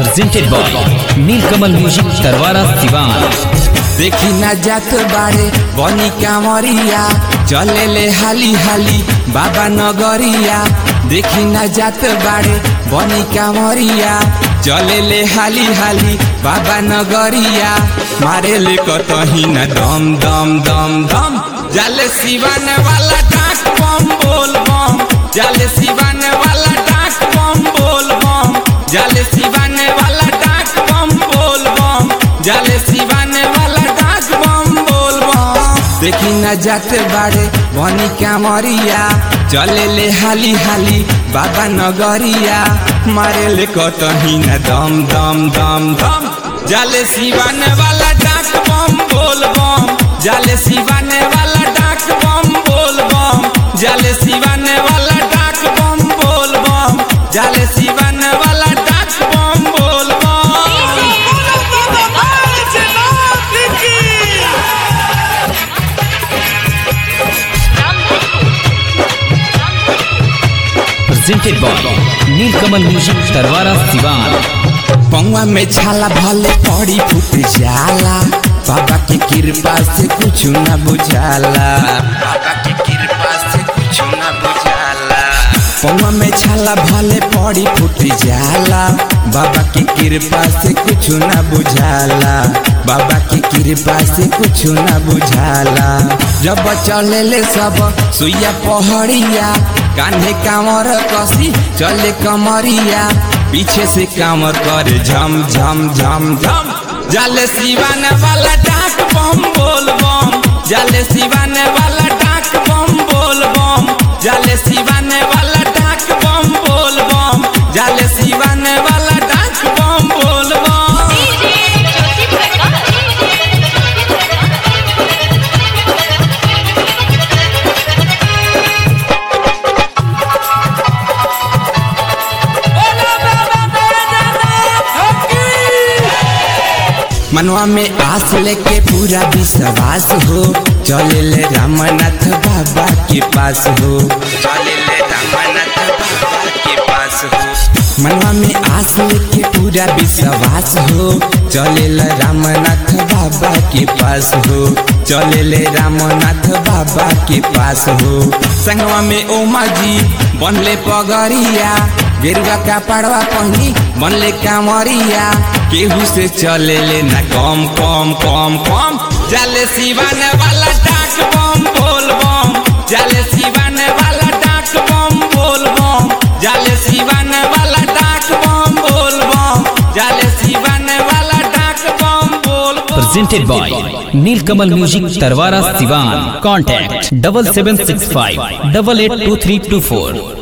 presented by Nilkamal Music Tarwara Sivan. देखी ना जात बारे बनी कांवरिया चले ले हाली हाली बाबा नगरिया देखी ना जात बारे बनी कांवरिया चले ले हाली हाली बाबा नगरिया मारे ले कतही ना दम दम दम दम जाले सिवान वाला डाक बम बोल बम जाले सिवान वाला डाक बम बोल बम जाले सिवान वाला डाक बम बोल बम जाले सिवान वाला डाक बम बोल बम देखी न जाते बाड़े बनी कामरिया चले ले हाली हाली बाबा नगरिया मारे ले कतही न दम दम दम दम जाले सिवान वाला डाक बम बोल बम जाले सिवान वाला डाक बम बोल बम जाले सिवान वाला डाक बम बोल बम जाले सिवान वाला डाक बम बोल बम Presented by Nilkamal Music Tarwara Sivan. पौवा में छाला भले पड़ी फूट जाला बाबा के कृपा से कुछ न बुझाला बाबा के कृपा से कुछ न बुझाला पौवा में छाला भले पड़ी फूट जाला बाबा के कृपा से कुछ न बुझाला बाबा के कृपा से कुछ न बुझाला जब चले ले सब सुइया पहड़िया कान्हे कांवर कसी चले कमरिया पीछे से कामर करे झम झम झम झम जाले सिवान वाला डाक बम बोल बम जाले सिवान वाला डाक बम बोल बम जाले सिवान वाला डाक बम बोल बम जाले सिवान वाला डाक बम बोल बम मनवा में आस लेके पूरा विश्वास हो चले ले रामनाथ बाबा के पास हो चले ले रामनाथ बाबा के पास हो मनवा में आस लेके पूरा विश्वास हो चले ले रामनाथ बाबा के पास हो चले ले रामनाथ बाबा के पास हो संगवा में ओमा जी बनले पगरिया गेरुआ का पड़वा पहनी बनले कामरिया केहू से चले ले ना कम कम कम कम जाले सिवान वाला डाक बम बोल बम जाले सिवान वाला डाक बम बोल बम जाले सिवान वाला डाक बम बोल बम जाले सिवान वाला डाक बम बोल बम Presented by Nilkamal Music Tarwara Sivan. Contact double seven six five double eight two three two four.